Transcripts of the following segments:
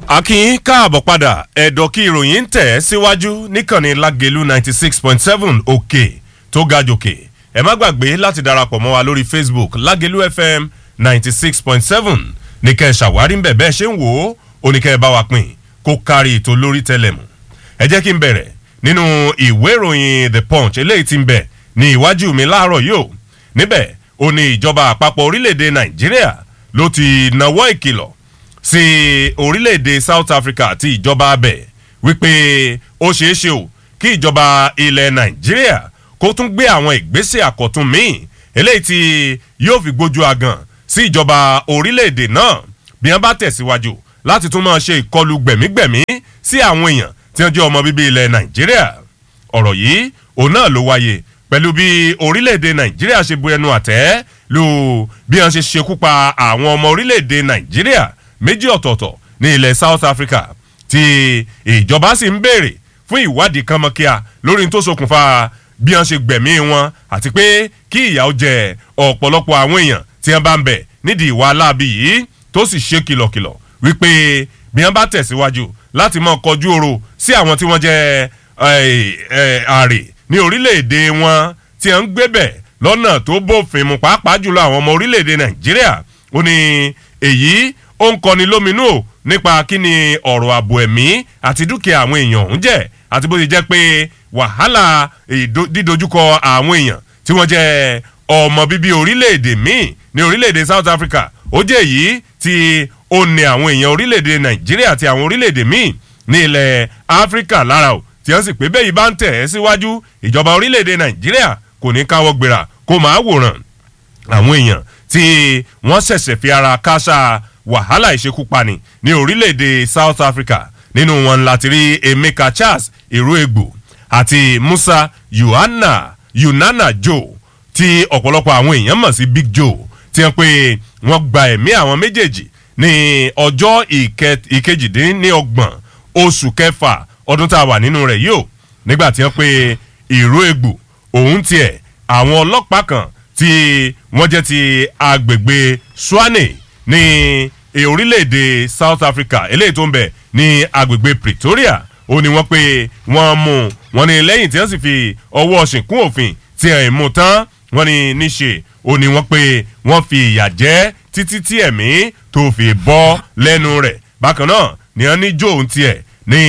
akin káàbọ̀ padà ẹ̀dọ̀ kí ìròyìn ń tẹ̀ síwájú níkànnì lágẹ̀lú ninety six point seven òkè tó ga jòkè ẹ má gbàgbé láti darapọ̀ mọ́ wa lórí facebook lágẹ̀lú fm ninety six point seven ní kẹ́ ẹ ṣàwárí ń bẹ̀ bẹ́ẹ̀ ṣe ń wò ó oníkẹ́ ẹ bá wa pín kó kárí ètò lórí tẹlẹmù ẹ jẹ́ kí n bẹ̀rẹ̀ nínú ìwé ìròyìn the punch eléyìí ti ń bẹ̀ ní iwájú mi láàárọ̀ yìí ó níbẹ̀ ó ní ìjọba àpapọ̀ orílẹ̀-èdè nàìjíríà ló ti nawọ́ ìkìlọ̀ sí orílẹ̀-èdè south africa àti ìjọba abẹ wípé ó ṣeé ṣe o kí ìjọba ilẹ̀ nàìjíríà kó tún gbé àwọn ìgbésẹ̀ àkọ́tún míì eléyìí tí yóò fi gbójú agan sí ìjọba orílẹ̀-èdè náà bí wọ́n bá tẹ̀síwájú láti tún máa ṣe ìkọlù gbẹ̀mígbẹ̀mí sí àwọn èèyàn tí wọ́n jẹ́ ọmọ bíbí ilẹ̀ nàìjíríà ọ̀rọ̀ yìí òun náà ló wáyé pẹ̀lú bí orílẹ̀-èdè nàìjíríà ṣe bu ẹnu àtẹ́ lu bí wọ́n ṣe ṣekú pa àwọn ọmọ orílẹ̀-èdè nàìjíríà méjì ọ̀tọ̀ọ̀tọ̀ ní ilẹ̀ south africa tí ìjọba sì ń béèrè fún ìwádìí kánmọ́kíá lórí tó ṣokùnfà bí wọ́n ṣe gbẹ̀mí wọn àti pé kí ìyà ó jẹ ọ̀pọ̀lọpọ̀ àwọn èèyàn tí wọ́n bá ń bẹ̀ nídìí ìwà aláàbí yìí tó sì ṣe kìlọ̀kìlọ̀ wípé bí wọ́n bá tẹ̀síwájú láti mọ kọjú oro sí àwọn tí wọ́n jẹ́ àrè ní orílẹ̀-èdè wọn tí wọ́n ń gbébẹ̀ lọ́nà tó bófin mu pàápàá jùlọ àwọn ọmọ orílẹ̀-èdè nàìjíríà ó ní èyí ó ń kọni lóminú o nípa kí ni ọ̀rọ̀ ààbò ẹ̀mí àti dúkìá àwọn èèyàn ọ̀hún jẹ́ àti bó ti jẹ́ pé wàhálà dídojúkọ àwọn èèyàn tí wọ́n jẹ́ ọmọ bíbí orílẹ̀-èdè míì ní orílẹ̀-èdè south africa ó jẹ́ èyí tí ó ní àwọn èèyàn orílẹ̀-èdè nàìjíríà àti àwọn orílẹ̀-èdè míì ní ilẹ̀ áfíríkà lára o tí wọ́n sì pé bẹ́ẹ̀ yìí bá ń tẹ̀ ẹ́ síwájú ìjọba orílẹ̀-èdè nàìjíríà kò ní káwọ́ gbéra kó máa wòran àwọn èèyàn tí wọ́n ṣẹ̀ṣẹ̀ fi ara káṣá wàhálà ìṣekúpani ní orílẹ̀-èdè south africa nínú wọn láti rí emeka charles ìró-egbò àti musa yohana yunana joe tí ọ̀pọ̀lọpọ̀ àwọn èèyàn mọ̀ sí big joe tí wọ́n pé wọ́n gba ẹ̀mí àwọn méjèèjì ní ọjọ́ ìkejìdínlọ́gbọ̀n oṣù kẹfà ọdún tá a wà nínú rẹ̀ yìí o nígbà tí wọ́n pé ìró-egbò òun tiẹ̀ àwọn ọlọ́pàá kan tí wọ́n jẹ́ ti agbègbè swane ní orílẹ̀-èdè south africa eléyìí tó ń bẹ̀ ní agbègbè pretoria ó ní wọ́n pé wọ́n mú wọn ní lẹ́yìn tí wọ́n sì fi ọwọ́ ṣìnkún òfin tí ẹ̀ mú tán wọ́n ní níṣe ó ní wọ́n pé wọ́n fi ìyà jẹ́ títí tí ẹ̀mí tó fi bọ́ lẹ́nu rẹ̀ bákan náà ni wọ́n ní joe tiẹ̀ ní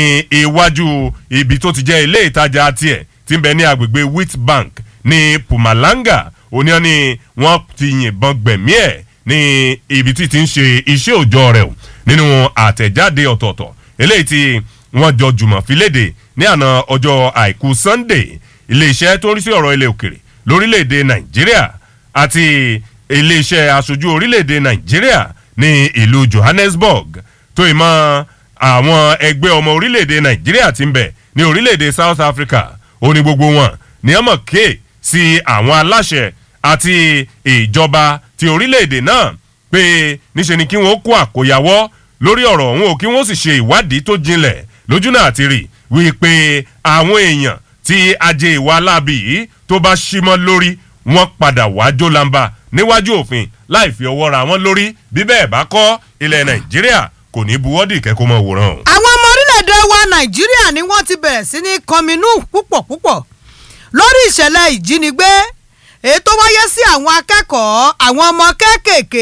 iwájú ibi tó ti jẹ́ ilé ìtajà tiẹ̀ tí ń bẹ ní agbègbè wheatbank ní pumalanga òní wọn ni wọ́n ti yìnbọn gbẹ̀mí ẹ̀ ní ibi tí ti ń ṣe iṣẹ́ òòjọ́ rẹ̀ o nínú àtẹ̀jáde ọ̀tọ̀ọ̀tọ̀ eléyìí tí wọ́n jọ jùmọ̀ fi léde ní àná ọjọ́ àìkú sunday iléeṣẹ́ tó ń rí sí ọ̀rọ̀ ilẹ̀ òkèrè lórílẹ̀‐èdè nàìjíríà àti iléeṣẹ́ aṣojú orílẹ̀‐èdè nàìjíríà ní ìlú johannesburg tó ìmọ̀ àwọn ẹgbẹ́ ọmọ orílẹ̀‐èdè nàìjíríà ti ń bẹ̀ ní orílẹ̀‐èdè south africa ó ní gbogbo wọn ní ọmọ kéè sí àwọn aláṣẹ àti ìjọba ti orílẹ̀-èdè náà pé níṣe ni kí wọ́n kó àkóyawọ́ lórí ọ̀rọ̀ ọ̀hún o kí wọ́n sì ṣe ìwádìí tó jinlẹ̀ lójú náà ti rí wípé àwọn èèyàn tí ajé ìwà aláàbí yìí tó bá símọ́ lórí wọ́n padà wá jólamba níwájú òfin láì fi ọwọ́ ra wọn lórí bí bẹ́ẹ̀ bá kọ́ ilẹ̀ nàìjíríà kò ní buwọ́dì kẹ́kọ̀ọ́ mọ̀ wòran. àwọn ọmọ orílẹ̀-èdè wa nàìjíríà ni wọ́n ti bẹ̀rẹ̀ sí ní kọminú púpọ̀ púpọ̀ lórí ìṣẹ̀lẹ̀ ìjínigbé èyí tó wáyé sí àwọn akẹ́kọ̀ọ́ àwọn ọmọ kéékèèké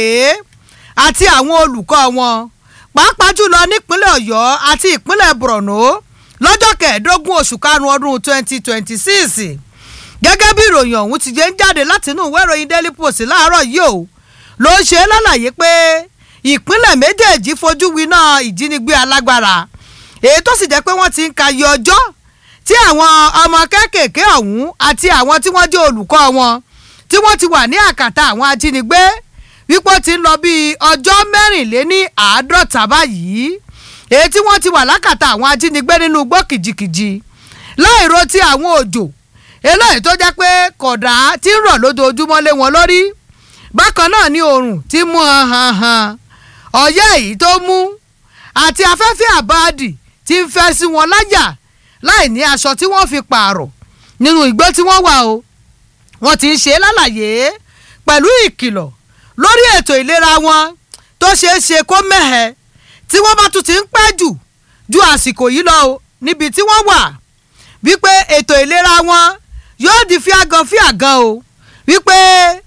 àti àwọn olùkọ́ wọn pàápàá jùlọ nípínlẹ̀ ọ̀yọ́ àti ìpínlẹ̀ borno lọ́jọ́ kẹẹ̀ẹ́dógún oṣù karùn-ún ọdún twenty twenty six gẹ́gẹ́ bí ìròyìn ọ̀hún ti jẹ́ ń jáde láti inú ìwé ìròyìn daily post láàárọ̀ yìí o ló ń ṣe lálàyé pé ìpínlẹ̀ méjèèjì fojú winá ìjínigbé alágbára èyí tó sì jẹ́ pé wọ́n ti ń ka iye ọjọ́ tí àwọn ọmọ kéékèèké ọ̀hún àti àwọn tí wọ́n jẹ́ olùkọ́ wọn tí wọ́n ti wà ní àkàtà àwọn ajínigbé wípé ó ti ń lọ bíi ọjọ́ mẹ́rìnléní àádọ́ta báyìí èyí tí wọ́n ti wà lákàtà àwọn ajínigbé nínú igbó kìjikìji láìro ti àwọn òjò eléyìí tó jẹ́ pé kọ̀dà ti ń rọ̀ lójoojúmọ́ lé wọn lórí bákan náà ni oòrùn ti mú hàn hàn ọ̀yẹ́ èyí tó mú àti afẹ́fẹ́ àbáàdì ti ń fẹ́ sí wọn láyà láì ní aṣọ tí wọ́n fi pààrọ̀ nínú ìgbó tí wọ́n wà o wọ́n ti ń ṣe lálàyé pẹ̀lú ìkìlọ̀ lórí ètò ìlera wọn tó ṣeé ṣe kó mẹ́hẹ̀ tí wọ́n bá tún ti ń pẹ́ jù ju àsìkò yìí lọ o níbi tí wọ́n wà wípé ètò ìlera wọn yóò di fíagan fíagan o wípé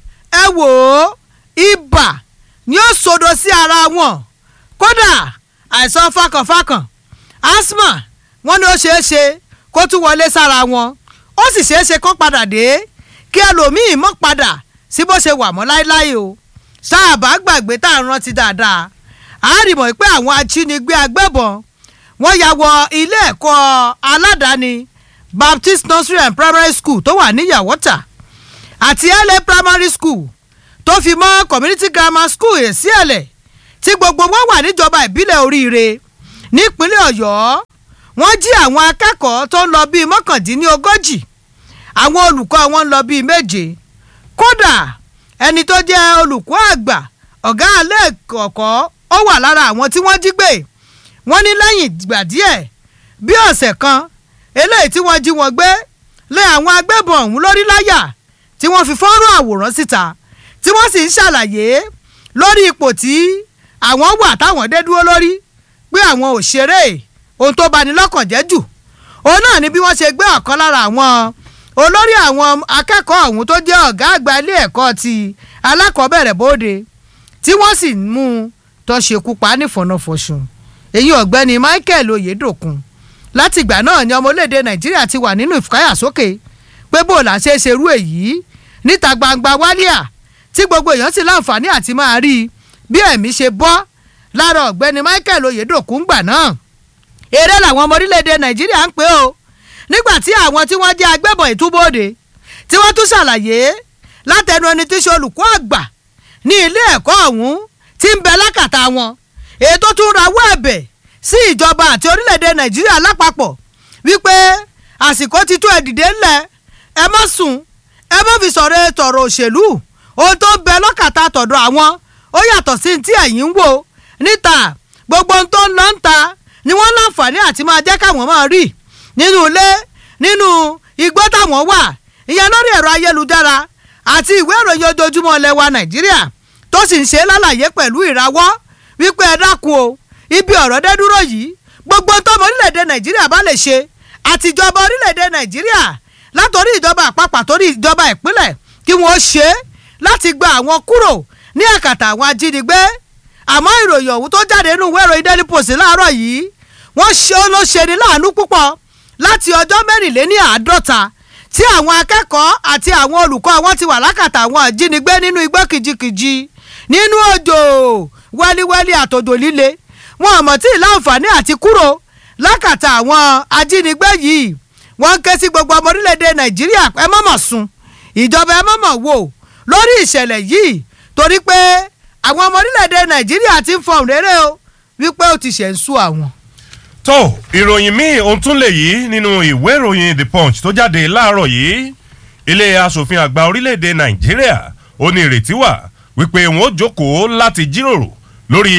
ẹ wò ó ibà ni ó sodo sí ara wọn kódà àìsàn fakànfakàn asthma wọn ni ó ṣeé ṣe kó tún wọlé sára wọn ó sì ṣeé ṣe kó padà dé kí ẹlòmíín mọ́ padà sí bó ṣe wà mọ́ láéláé o sáàbà gbàgbé tá à ń rántí dáadáa àárìmọ̀ pé àwọn ajínigbé agbébọn wọ́n ya wọ ilé ẹ̀kọ́ aládàáni baptist nursery and primary school tó wà ní yàwọ́tà àti la primary school tó fi mọ́ community grammar school èsì ẹ̀lẹ̀ tí gbogbo wọn wà níjọba ìbílẹ̀ oríire nípínlẹ̀ ọ̀yọ́ wọ́n jí àwọn akẹ́kọ̀ọ́ tó ń lọ bíi mọ́kàndínlógójì àwọn olùkọ́ wọn ń lọ bíi méje kódà ẹni tó jẹ́ olùkọ́ àgbà ọ̀gá alẹ́ kọ̀ọ̀kọ́ ó wà lára àwọn tí wọ́n jí gbé wọ́n ní lẹ́yìn ìgbà díẹ̀ bí ọ̀sẹ̀ kan eléyìí tí wọ́n jí wọn gbé lé àwọn agbébọn ọ̀hún lórí láyà tí wọ́n fi fọ́nrán àwòrán síta tí wọ́n sì ń ṣàlàyé lórí ipò tí àwọn wà táwọn dé dúró lórí pé àwọn ò ṣeré ohun tó bani lọ́kàn jẹ́ jù òun náà ni bí wọ́n ṣe gbé ọ̀kan lára àwọn olórí àwọn akẹ́kọ̀ọ́ ọ̀hún tó jẹ́ ọ̀gá àgbà ilé ẹ̀kọ́ ti alákọ̀ọ́bẹ̀rẹ̀ bóde tí wọ́n sì mú un tó ṣekú pa nífọ̀nàfọ̀sùn èyí ọ̀gbẹ́ni michael oyedokun látìgbà náà ni ọmọlédè nàìjíríà ti wà nínú ìfúkáyàsókè pé bó la ṣe ṣerú èyí níta gbangba wálíà tí gbogbo èèyàn sì láǹfààní àti máa rí i bí ẹ̀mí ṣe bọ́ lára ọ̀gbẹ́ni michael oyedokun gbà náà eré làwọn ọmọ orílẹ̀-èdè nàìjíríà ń pè ó nígbà tí àwọn tí wọ́n jẹ́ agbébọn ìtúbọ̀dé tí wọ́n tún ṣàlàyé látẹnu ẹni tí í ṣe olùkọ́ àgbà ní ilé ẹ̀kọ́ ọ̀hún tí ń bẹ lákàtà wọn èyí tó tún rawọ́ ẹ̀bẹ̀ sí ìjọba àti orílẹ̀-èdè nàìjíríà lápapọ̀ wípé àsìkò ti tó ẹ dìde ńlẹ̀ ẹ má sùn ẹ má fi sọ̀rọ̀ tọ̀rọ̀ òṣèlú ohun tó ń bẹ lọ́kàtà tọ̀dọ̀ àwọn ó yàtọ̀ sí ti ẹ̀yìn ń wò níta gbogbo ohun tó ń lọ ń ta ni wọ́n láǹfààní àti máa jẹ́ káwọn máa rí nínú ilé nínú igbó táwọn wà ìyẹn lórí ẹ̀rọ ayélujára àti ìwé ìròyìn ojoojúmọ́ ilẹ̀ wa nàìjíríà tó sì ń ṣe lálàyé pẹ̀lú ìrawọ́ wípé ẹ dákun o ibi ọ̀rọ̀ dé dúró yìí gbogbo tọmọ orílẹ̀-èdè nàìjíríà bá lè ṣe àtijọba orílẹ̀-èdè nàìjíríà látòrí ìjọba àpapọ̀ àtòrí ìjọba ìpínlẹ̀ kí wọ́n ṣe é láti gba àwọn kúrò ní àkàtà àwọn ajínigbé àmọ́ ìròyìn ọ̀hún tó jáde nínú ìwé ìròyìn daily post láàárọ̀ yìí wọ́n ṣe ó ló ṣe ní láàánú púpọ̀ láti ọjọ́ mẹ́rìnléní àádọ́ta tí àwọn akẹ́kọ̀ọ́ àti àwọn olùkọ́ wọn ti wà lákàtà àwọn ajínigbé nínú igbó kìjikìji nínú òjò wẹ́líwẹ́lí àtòjò líle wọn àmọ́ tí láǹfààní àti kúrò lákàtà àwọn ajínigbé yìí wọ́n ń ké sí gbogbo ọmọ orílẹ̀-èdè nàìjíríà ẹ mọ̀mọ̀ sùn ìjọba ẹ mọ̀mọ̀ wò lórí ìṣẹ̀lẹ̀ yìí torí pé àwọn ọmọ orílẹ̀-èdè nàìjíríà ti ń fọhùn réré o wípé ó ti ṣẹ̀ ń sú àwọn. tó ìròyìn míì ohun tún lè yí nínú ìwé ìròyìn the punch tó jáde láàárọ̀ yìí ilé asòfin àgbà orílẹ̀-èdè nàìjíríà ó ní ìrètí wà wípé wọn ó jókòó láti jíròrò lórí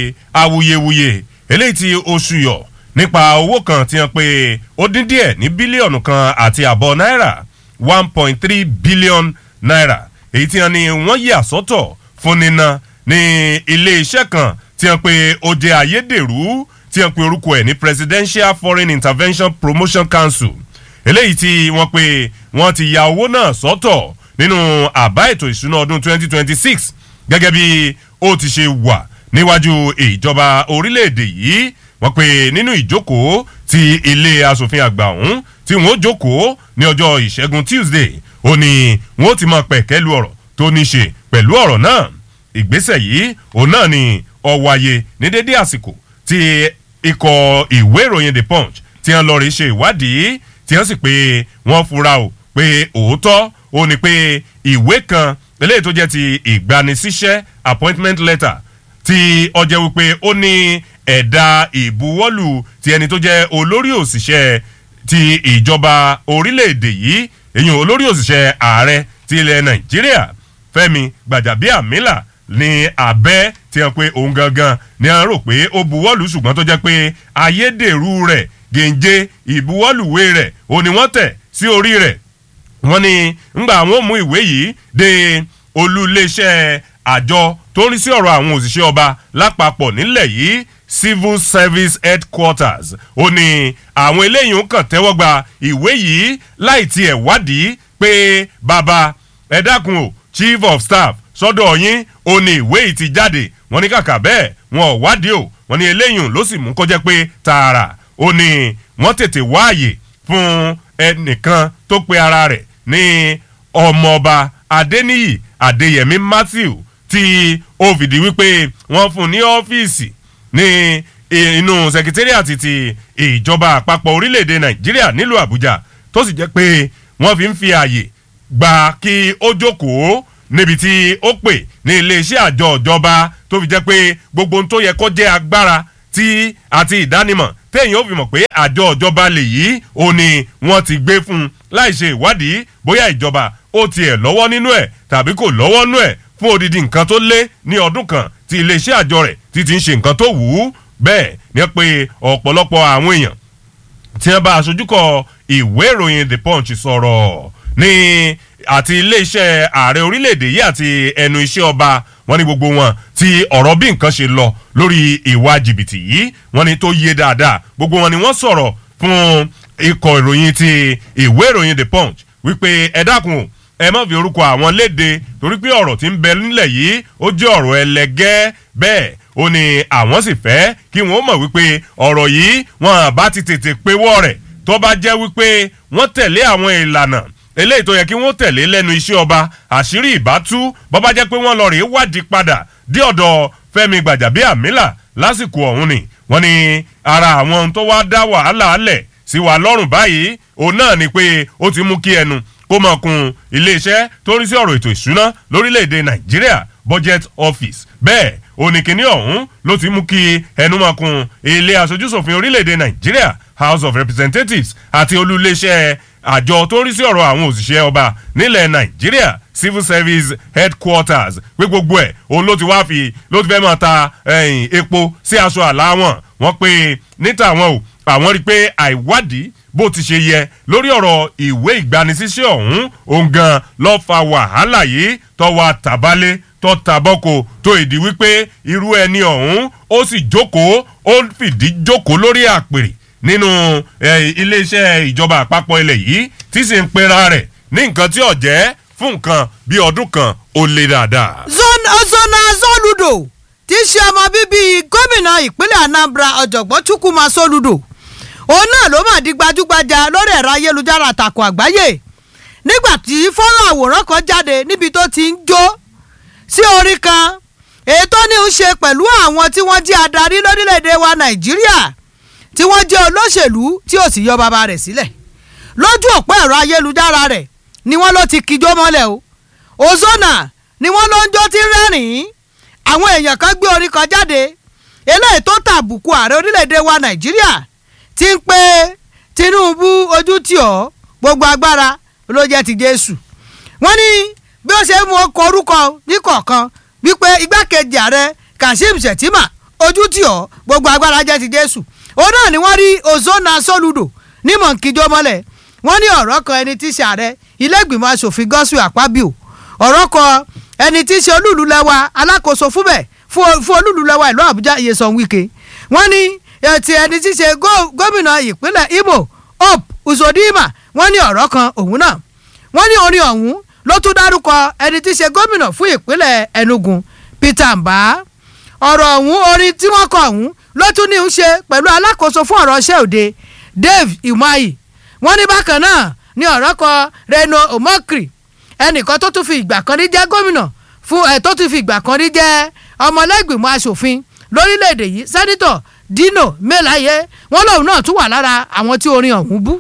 awuyewuye eléyìí tí oṣù yọ nípa owó kan tí wọn pe ó dín díẹ̀ ní bílíọ̀nù kan àti àbọ̀ náírà one point three billion naira èyí tí wọn ní wọn yà sọ́tọ̀ fún níná ní ilé-iṣẹ́ kan tí wọn pe ó jẹ́ ayédèrú tí wọn pe orúkọ ẹ̀ ní presidential foreign intervention promotion council eléyìí tí wọ́n pe wọ́n ti ya owó náà sọ́tọ̀ nínú àbá ètò ìṣúná ọdún 2026 gẹ́gẹ́ bí ó ti ṣe wà níwájú ìjọba orílẹ̀-èdè yìí wọ́n pe nínú ìjókòó ti ilé asòfin àgbà ọ̀hún tí wọ́n jókòó ní ọjọ́ ìṣẹ́gun tuesday ó ní wọ́n ti máa pẹ̀kẹ́ lu ọ̀rọ̀ tó ní ṣe pẹ̀lú ọ̀rọ̀ náà ìgbésẹ̀ yìí òun náà ni ọ̀wáyé ní dédé àsìkò tí ikọ̀ ìwé ìròyìn the punch tí wọ́n lọ rí ṣe ìwádìí tí wọ́n sì pé wọ́n fura o pé òótọ́ ó ní pé ìwé kan eléyìí tó jẹ́ ti ìgbanisíṣẹ́ appointment letter tí ọjọ́ wípé ó ní ẹ̀dà ìbuwọ́lù ti ẹni tó jẹ́ olórí òṣìṣẹ́ ti ìjọba orílẹ̀-èdè yìí èyàn olórí òṣìṣẹ́ ààrẹ ti ilẹ̀ nàìjíríà fẹ́mi gbàjàbíàmílà ní abẹ́ tí wọ́n pe òun gangan ni wọ́n rò pé ó buwọ́lù ṣùgbọ́n tó jẹ́ pé ayédèrú rẹ̀ gèǹje ìbuwọ́lùwé rẹ̀ ò ní wọ́n tẹ̀ sí orí rẹ̀ wọ́n ní ńgbà àwọn ò mú ìwé yìí dé olú iléeṣẹ́ àjọ tó ń rí sí ọ̀rọ̀ àwọn òṣìṣẹ́ ọba lápapọ̀ nílẹ̀ yìí civil service headquarters ó ní àwọn eléyìí ń kàn tẹ́wọ́ gba ìwé yìí láì tiẹ̀ wádìí pé bàbá ẹ dákun o chief of staff sọ́dọ̀ yín ó ní ìwé yìí ti jáde wọ́n ní kàkà bẹ́ẹ̀ wọn ò wádìí o wọ́n ní eléyìí ló sì mú kọjá pé tààrà ó ní wọ́n tètè wáàyè fún ẹnìkan tó pe ara rẹ̀ ní ọmọọba adéníyì adéyẹmí matthew tí ó fìdí wípé wọ́n fún ní ọ́fíìsì ní inú sekitariati ti ìjọba àpapọ̀ orílẹ̀-èdè nàìjíríà nílùú àbújá tó sì jẹ́ pé wọ́n fi ń fi ààyè gbà kí ó jókòó níbi tí ó pè ní iléeṣẹ́ àjọ ìjọba tó fi jẹ́ pé gbogbo ohun tó yẹ kó jẹ́ agbára tí àti ìdánimọ̀ téèyàn ó fi mọ̀ pé àjọ ìjọba lè yí ó ní wọ́n ti gbé fún un láì ṣe ìwádìí bóyá ìjọba ó tiẹ̀ lọ́wọ́ nínú ẹ̀ tàbí kò lọ́wọ́ nínú ẹ̀ fún odidi nǹkan tó lé ní ọdún kan tí iléeṣẹ́ àjọ rẹ̀ ti ti ń ṣe nǹkan tó wù ú bẹ́ẹ̀ ni pé ọ̀pọ̀lọpọ̀ àwọn èèyàn tí wọ́n bá aṣojúkọ ìwé ìròyìn the punch sọ̀rọ̀ ní àti iléeṣẹ́ ààrẹ orílẹ̀-èdè yìí àti ẹnu iṣẹ́ ọba wọ́n ní gbogbo wọn tí ọ̀rọ̀ bí nǹkan ṣe lọ lórí ìwà jìbìtì yìí wọ́n ní tó yé dáadáa gbogbo wọn ni wọ́n sọ̀rọ̀ fún ikọ̀ ìròyìn ti ìwé ìròyìn the punch wípé ẹ dákun ẹ má fi orúkọ àwọn léde torí pé ọ̀rọ̀ tí ń bẹ nílẹ̀ yìí ó jẹ́ ọ̀rọ̀ ẹlẹgẹ́ bẹ́ẹ̀ ó ní àwọn sì fẹ́ kí wọ́n mọ̀ wípé ọ̀rọ̀ yìí wọn bá ti tètè péwọ́ rẹ̀ tó bá jẹ́ wípé wọ́n tẹ̀lé àwọn ìlànà eléyìí tó yẹ kí wọ́n tẹ̀lé lẹ́nu iṣẹ́ ọba àṣírí ìbátú bọ́bá jẹ́ pé wọ́n lọ rèé wádìí padà dé ọ̀dọ̀ fẹ́mi gbàjàbíàmílà lásìkò ọ̀hún ni wọ́n ní ara àwọn ohun tó wá dá wàhálà alẹ̀ sí wa lọ́rùn báyìí òun náà ni pé ó ti mú kí ẹnu kó mọ̀ kun iléeṣẹ́ tó rí sí ọ̀rọ̀ ètò ìṣúná lórílẹ̀‐èdè nàìjíríà budget office bẹ́ẹ̀ oníkíní ọ̀hún ló ti mú kí ẹnu mọ̀ kun ilé aṣojúṣòfin orílẹ̀‐èdè nàìjíríà house of representatives àti olú iléeṣẹ́ àjọ tó ń rí sí ọ̀rọ̀ àwọn òṣìṣẹ́ ọba nílẹ̀ nàìjíríà civil service headquarters pé gbogbo ẹ̀ òun ló ti wá fi ló ti fẹ́ máa ta epo sí aṣọ àlá wọn wọ́n pé níta àwọn o àwọn rí i pé àìwádìí bó ti ṣe yẹ lórí ọ̀rọ̀ ìwé ìgbanisíṣẹ́ ọ̀hún òun gan lọ́ọ́ fa wàhálà yìí tọ́wọ́ àtàbálẹ̀ tọ́ tàbọ́kọ tó ìdí wípé irú ẹni ọ̀hún ó sì jókòó ó fìdí jókòó lórí àpèrè nínú iléeṣẹ́ ìjọba àpapọ̀ ilẹ̀ yìí tí sì ń pera rẹ̀ ní nǹkan tí ò jẹ́ fún nǹkan bí ọdún kan ó lé dáadáa. zona zoludo tí í ṣe ọmọ bíbí gómìnà ìpínlẹ̀ anambra ọ̀jọ̀gbọ́n chukwuma soludo òun náà ló mà di gbajúgbajà lórí ẹ̀rọ ayélujára àtàkùn àgbáyé nígbà tí fọ́nrán àwòrán kan jáde níbi tó ti ń jó sí orí kan èyí tó ní í ṣe pẹ̀lú àwọn tí wọ́n jẹ́ adarí lórílẹ̀‐èdè wa nàìjíríà tí wọ́n jẹ́ olóṣèlú tí ò sì yọ bàbá rẹ̀ sílẹ̀ lójú òpó ẹ̀rọ ayélujára rẹ̀ ni wọ́n ló ti kíjó mọ́lẹ̀ o ozona ni wọ́n ló ń jó tí rẹ́rìn-ín àwọn èèyàn kan gbé orin kan jáde eléyìí tó tàbùkù ààrẹ orílẹ̀‐èdè wa nàìjíríà ti ń pé tinubu ojú tì ọ́ gbogbo agbára ló jẹ́ ti jésù wọ́n ní bí ó ṣe mú ọkọ̀ orúkọ níkọ̀ọ̀kan wípé igbákejì ààrẹ kashim shettima ojú tì ọ́ gbogbo agbára jẹ́ ti jésù òun náà ni wọ́n rí ozona soludo ní mọ̀nkíjọ́ mọ́lẹ̀ wọ́n ní ọ̀rọ̀ kan ẹni tí í ṣe ààrẹ ilé-ìgbìmọ̀ asòfin gọ́sù àpábíò ọ̀rọ̀ kan ẹni tí í ṣe olúùlú lẹ́wà alákòóso fúnbẹ̀ fún olúùlú lẹ́wà ìlú àbújá iyesan wike wọ́n ní ti ẹni tí í ṣe gómìnà ìpínlẹ̀ imo hope uzodinma wọ́n ní ọ̀rọ̀ kan òun náà wọ́n ní orin ọ̀hún ló tún dárúkọ ẹni tí í ṣe gómìnà fún ìpínlẹ̀ enugu peter mbah ọ̀rọ̀ ọ̀hún orin tí wọ́n kọ ọ̀hún ló tún ní í ṣe pẹ̀lú alákòóso fún ọ̀rọ̀ iṣẹ́ òde dave imayi wọ́n ní bákan náà ní ọ̀rọ̀ kan reno omokri ẹnìkan tó tún fi ìgbà kan rí jẹ́ gómìnà fún ẹ̀ tó tún fi ìgbà kan rí jẹ́ ọmọlẹ́gbìmọ̀ asòfin lórílẹ̀‐èdè yìí sẹ́nitọ̀ dino melaye wọ́n lòun náà tún wà lára àwọn tí orin ọ̀hún bú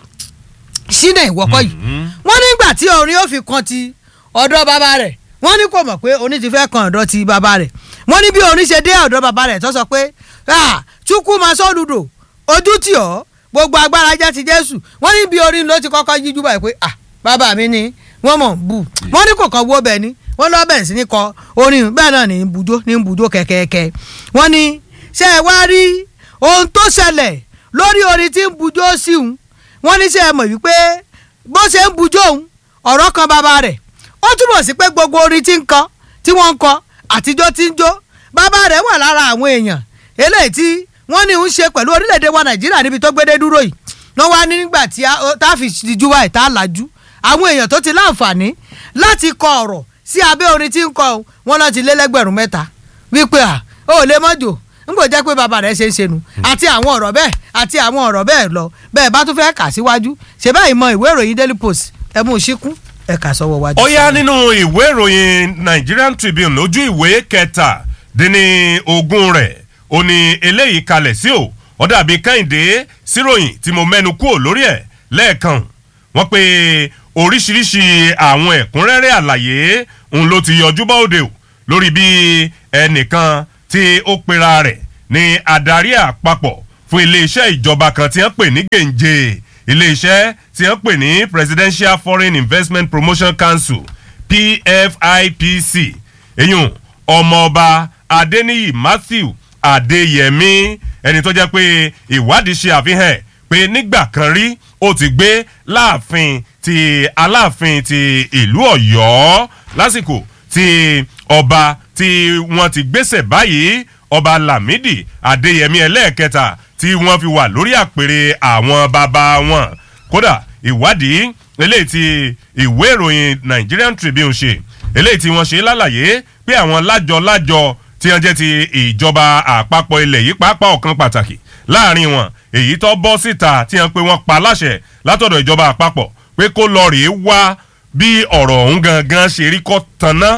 sínú ìwọ́kọ̀ yìí wọ́n nígbà tí orin ó fi kan ti ọ̀dọ̀ bàbá rẹ̀ wọ́n ní kò mọ̀ pé orin ti fẹ́ kan ọ̀dọ̀ ti bàbá rẹ̀ wọ́n ní bí orin ṣe dé ọ̀dọ̀ bàbá rẹ̀ tó sọ pé chukwu ma sọ́dúdò ojú tì ọ́ gbogbo agbára jẹ́ ti jésù wọ́n ní bí orin ló ti kọ́kọ́ yíjú báyìí pé ah bàbá mi ni wọ́n mọ̀ ń bù wọ́n ní kò kàn wó bẹ́ẹ̀ ni wọ́n lọ́ bẹ̀rẹ̀ sí ní kọ orin bẹ́ẹ̀ náà ní bùjó ní bùjó kẹ̀kẹ́kẹ́ wọ́n ní ṣe é wá rí ohun tó ṣẹlẹ̀ lórí orin tí ń bùjó sí òun wọ́n ní ṣe é mọ̀ wípé bó ṣe ń bùjó òun ọ̀rọ̀ kan bàbá rẹ̀ ó túbọ̀ sí pé gbogbo orin tí ń kọ tí wọ́n ń kọ àtijọ́ tí ń jó bàbá rẹ̀ wà lára àwọn èèyàn eléyìí tí wọ́n ní ń ṣe pẹ̀lú orílẹ̀-èdè wa nàìjíríà níbi tó gbédé dúró yìí wọ́n wá ní nígbà tí tá a fi dijú wa ìta làjú àwọn èèyàn tó ti láǹfààní láti kọ ọ̀rọ̀ sí abẹ́ orin tí ń kọ wọn náà ti lé lẹ́gbẹ̀rún mẹ́ta wípé à ó lè mọ́jò n kò jẹ́ pé bàbá rẹ̀ ṣe ń ṣe nu àti àwọn ọ̀rọ̀ bẹ́ẹ̀ àti àwọn ọ̀rọ̀ bẹ́ẹ̀ lọ bẹ́ẹ̀ bá tún fẹ́ kà síwájú ṣe báyìí mọ ìwé ìròyìn daily post ẹ mú un ṣíkún ẹ kà sọ́wọ́ wájú. ó yá nínú ìwé ìròyìn Nigerian Tribune lójú ìwé kẹtàdínní ogún rẹ̀ ó ní eléyìí kalẹ̀ sí o ó dàbí kẹ́hìndé síròyìn tí mo mẹ́nu kúrò lórí ẹ̀ lẹ́ẹ̀kan wọ́n pe oríṣiríṣi àwọn ẹ̀kúnrẹ́rẹ́ àlàyé òun ló ti yọjú bá òde o lórí bí ẹnìkan tí ó pera rẹ̀ ní adarí àpapọ̀ fún iléeṣẹ́ ìjọba kan tí wọ́n pè ní gèǹje iléeṣẹ́ tí wọ́n pè ní Presidential Foreign Investment Promotion Council PFIPC eyín ọmọọba Adéníyì Matthew Adéyẹmí ẹni tó jẹ́ pé ìwádìí ṣe àfihàn pé nígbà kan rí ó ti gbé láàfin ti aláàfin ti ìlú Ọ̀yọ́ lásìkò tí ọba tí wọ́n ti gbéṣẹ̀ báyìí ọba Lámìdí Adéyẹmí ẹlẹ́ẹ̀kẹta tí wọ́n fi wà lórí àpèrè àwọn bàbá wọn kódà ìwádìí eléyìí tí ìwé ìròyìn Nigerian Tribune ṣe eléyìí tí wọ́n ṣe lálàyé pé àwọn lájọ-lájọ tí wọ́n jẹ́ ti ìjọba àpapọ̀ ilẹ̀ yìí pàápàá ọ̀kan pàtàkì láàrin wọn èyí tó bọ́ síta tí wọ́n pe wọ́n pa láṣẹ látọ̀dọ̀ ìjọba àpapọ̀ pé kó lọ rèé wá bí ọ̀rọ̀ ọ̀hún gangan ṣe rí kó tanná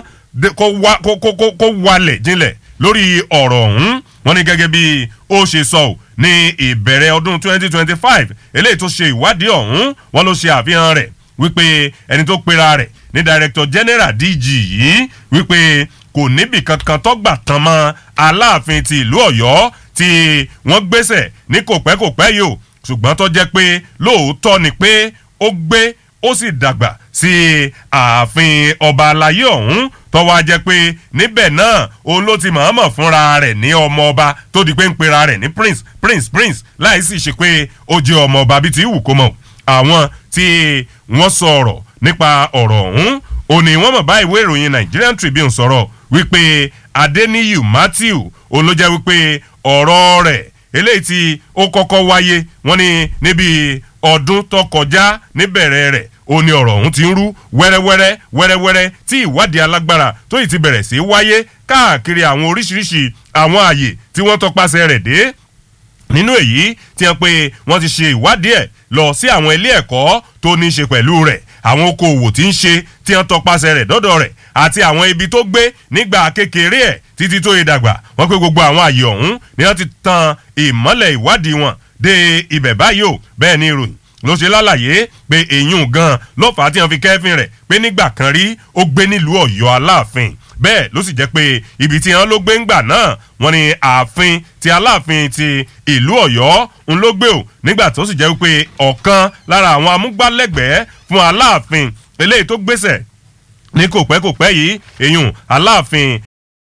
kó walẹ̀ jinlẹ̀ lórí ọ̀rọ̀ ọ̀hún wọ́n ní gẹ́gẹ́ bí ó ṣe sọ ọ́ ní ìbẹ̀rẹ̀ ọdún 2025 eléyìí tó ṣe ìwádìí ọ̀hún wọ́n ló ṣe àfihàn rẹ̀ wípé ẹni tó pera rẹ̀ ní director general DG yìí wípé kò níbì kankan tọ́gbà tán mọ́ aláàfin ti ìlú Ọ̀yọ́ tí wọ́n gbéṣẹ̀ ní kòpẹ́kòpẹ́ yìí o ṣùgbọ́n tó jẹ́ pé lóòótọ́ ni pé ó gbé ó sì dàgbà sí ààfin ọba alayé ọ̀hún tó wá jẹ́ pé níbẹ̀ náà òun ló ti mọ̀ọ́mọ̀ fúnra rẹ̀ ní ọmọ ọba tó di pé ń pera rẹ̀ ní prince prince prince láì sì ṣe pé ó jẹ́ ọmọ ọba bíi ti wù kó mọ̀ àwọn tí wọ́n sọ ọ̀rọ̀ nípa ọ̀rọ̀ ọ̀hún òní wọ́n mọ̀ bá ìwé ìròyìn Nigerian Tribune sọ̀rọ̀ wípé Adeniyi Matthew òun ló jẹ́ wípé ọ̀rọ̀ rẹ̀ eléyìí tí ó kọ́kọ́ wáyé wọ́n ní níbi ọdún tó kọjá níbẹ̀rẹ̀ rẹ̀ ó ní ọ̀rọ̀ ọ̀hún ti ń rú wẹ́rẹ́wẹ́rẹ́ wẹ́rẹ́wẹ́rẹ́ tí ìwádìí alágbára tó yìí ti bẹ̀rẹ̀ sí wáyé káàkiri àwọn oríṣiríṣi àwọn ààyè tí wọ́n tọpasẹ̀ rẹ̀ dé nínú èyí tí wọ́n pé wọ́n ti ṣe ìwádìí ẹ̀ lọ sí àwọn ilé ẹ̀kọ́ tó ní í ṣe pẹ̀lú rẹ̀ àwọn okòòwò tí ń ṣe tí wọ́n tọpasẹ̀ rẹ̀ dọ́dọ̀ rẹ̀ àti àwọn ibi tó gbé nígbà kékeré ẹ̀ títí tó yẹ dàgbà wọ́n pé gbogbo àwọn ààyè ọ̀hún ni wọ́n ti tan ìmọ́lẹ̀ ìwádìí wọn dé ibẹ̀ báyìí o bẹ́ẹ̀ ni ìròyìn ló ṣe lálàyé pé èyún gan ló fà á tí wọ́n fi kẹ́fìn rẹ̀ pé nígbà kan rí ó gbé nílùú Ọ̀yọ́ Aláàfin bẹ́ẹ̀ ló sì jẹ́ pé ibi tí wọ́n ló gbé ńgbà náà wọ́n ní ààfin ti Aláàfin ti ìlú Ọ̀yọ́ ń ló gbé o nígbà tó sì jẹ́ pé ọ̀kan lára àwọn amúgbálẹ́gbẹ̀ẹ́ fún Aláàfin eléyìí tó gbéṣẹ̀ ní kò pẹ́ kò pẹ́ yìí èyún Aláàfin